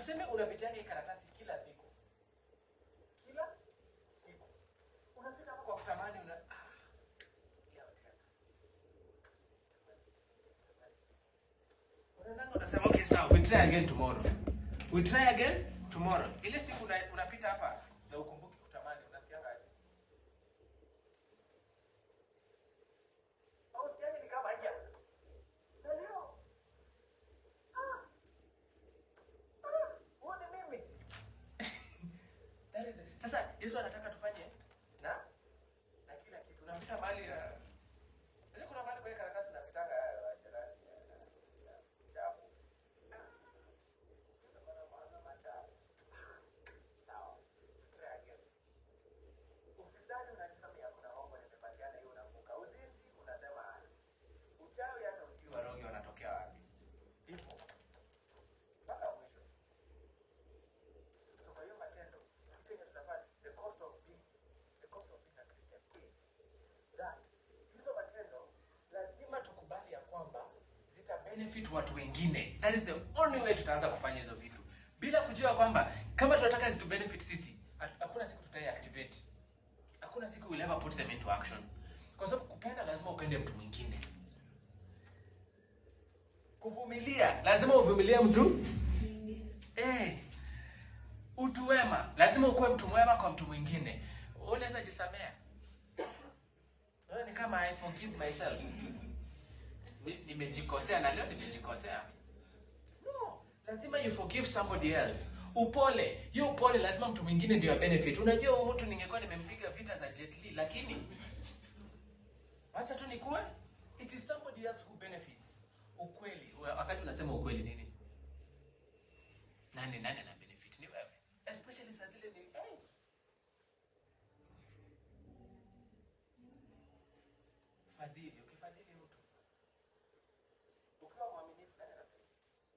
tuseme unapitianga hii karatasi kila siku kila siku unafika hapo kwa kutamani una ah, leo tena unaendanga unasema okay sawa we try again tomorrow we try again tomorrow ile siku una, unapita hapa na ukumbuki kutamani unasikianga aje au sikiange ni kama haja na leo ah ah uone mimi That is it. Sasa Yesu anataka tufanye na na kila kitu. Unapita mahali ya Sasa kuna mahali kwa hii karatasi unapitanga ya washerati ya ya- chafu. Unakuwa na mawazo machafu. Sawa. Try again. Ufisadi unajifanya hakuna hongo nimepatiana hiyo unavuka. Uzinzi unasema uchawi hata ujui warogi wanatokea wapi. Hivyo. Mpaka mwisho. So kwa hiyo matendo, kitu yenye tunafanya, the cost of being, the cost of being a Christian is that hizo matendo lazima tukubali ya kwamba zita benefit watu wengine. That is the only way tutaanza kufanya hizo vitu bila kujua kwamba kama tunataka zitu benefit sisi, ha- hakuna siku tutai activate, hakuna siku we'll ever put them into action, kwa sababu kupenda lazima upende mtu mwingine. Kuvumilia lazima uvumilie mtu eh utu wema lazima ukuwe mtu mwema kwa mtu mwingine unaweza jisamea Wewe ni kama i forgive myself Ni- nimejikosea na leo nimejikosea no lazima you forgive somebody else upole hiyo upole lazima mtu mwingine ndio ya benefit unajua huyu mtu ningekuwa nimempiga vita za Jet Li lakini acha tu nikuwe it is somebody else who benefits ukweli wakati unasema ukweli nini nani nani ana benefit ni wewe especially saa zile ni hey. fadhili ukifadhili mtu ukiwa mwaminifu nani ana benefit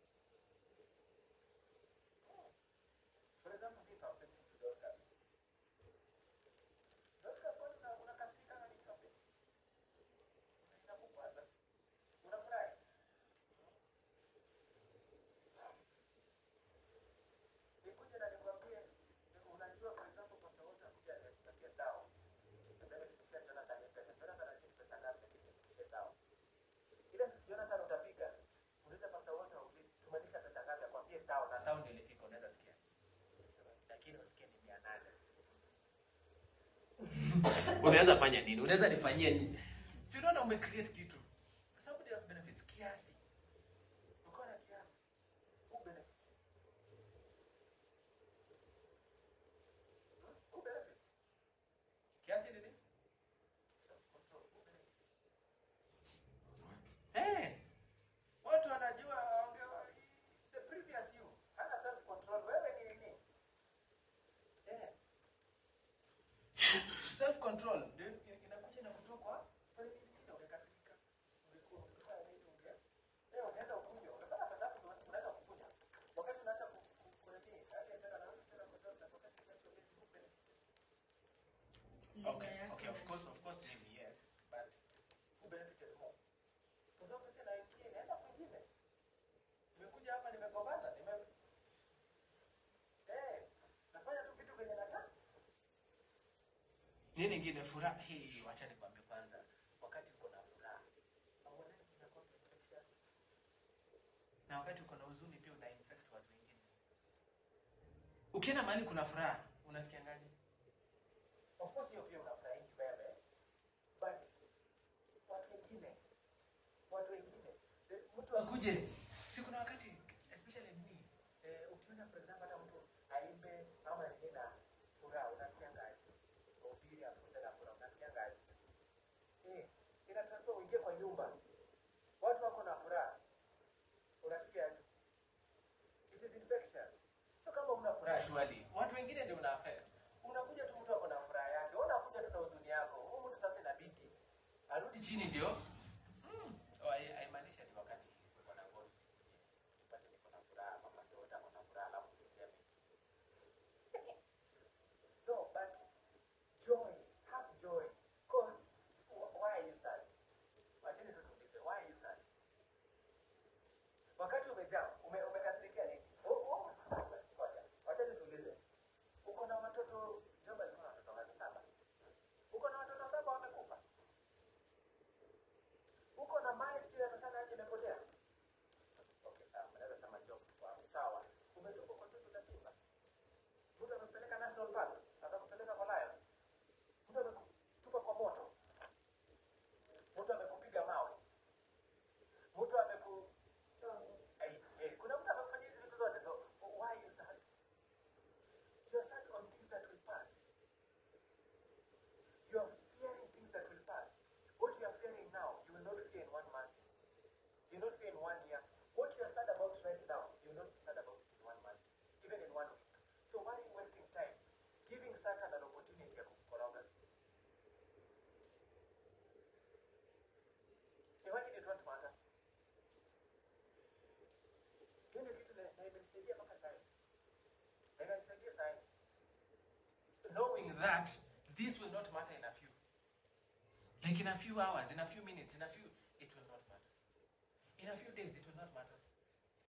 Hmm. for example give our faithful to Dorcas Dorcas kwani una- unakasirika na nikiwa faithful inakukwaza unafurahi nikuje na nikwambie unajua for example pastor wote akuja anipatie tao sasa nifikishia Jonathan ni pesa Jonathan anajini pesa ngapi lakini nifikishie tao ile siku Jonathan utapiga uliza pastor wote tumaanisha pesa ngapi akwambie tao na tao ndio ilifika unaweza sikia lakini usikie ni 800 unaweza fanya nini unaweza nifanyie nini si unaona umecreate kitu somebody else benefits kiasi uko na kiasi who benefits Hmm? who benefits kiasi ni nini self control who benefits eh watu wanajua wangewa the previous you hana self control wewe ni nini eh self control ndio inakuja na kutoka kwa pale zingine ungekasirika ungekuwa ungefanya nini unge leo unaenda ukunywe unapata pesa yako una- unaweza kukunywa wakati unaacha ku- ku- kunini hadi tena na tena kwa dokta wakati unaacha ku benefit okay okay of course of course maybe yes but who benefited more kwa sababu pesa inaingia inaenda kwingine nimekuja hapa nimegombana nime eh nafanya tu vitu venye nataka nini ingine furaha hii wacha nikwambie kwanza wakati uko na furaha hauonani inakuwa infectious na wakati uko na huzuni pia una infect watu wengine ukienda mahali kuna furaha unasikiangaje of course hiyo pia unafurahi wewe but watu wengine watu wengine Eh, mtu akuje si kuna wakati especially me eh, ukiona for example hata mtu aimbe ama nini na furaha unasikiangaje ubiri afunze na furaha unasikiangaje eh ina transfer uingie kwa nyumba watu wako na furaha unasikiaje it is infectious so kama una furaha shwali watu wengine ndio una affect unakuja tu mtu ako na furaha yake wewe unakuja tu na huzuni yako huyu mtu sasa inabidi arudi chini ndio mm. oh, hai- haimaanishi ati wakati uko na ngori usikuje upate niko na furaha mama sio wote ako na furaha alafu usiseme no but joy have joy cause wh- why are you sad wacheni tu tuulize why are you sad wakati umejaa ume, umekasirikia nini Oh, oh. inanisaidia mpaka sasa na inanisaidia sana knowing that this will not matter in a few like in a few hours in a few minutes in a few it will not matter in a few days it will not matter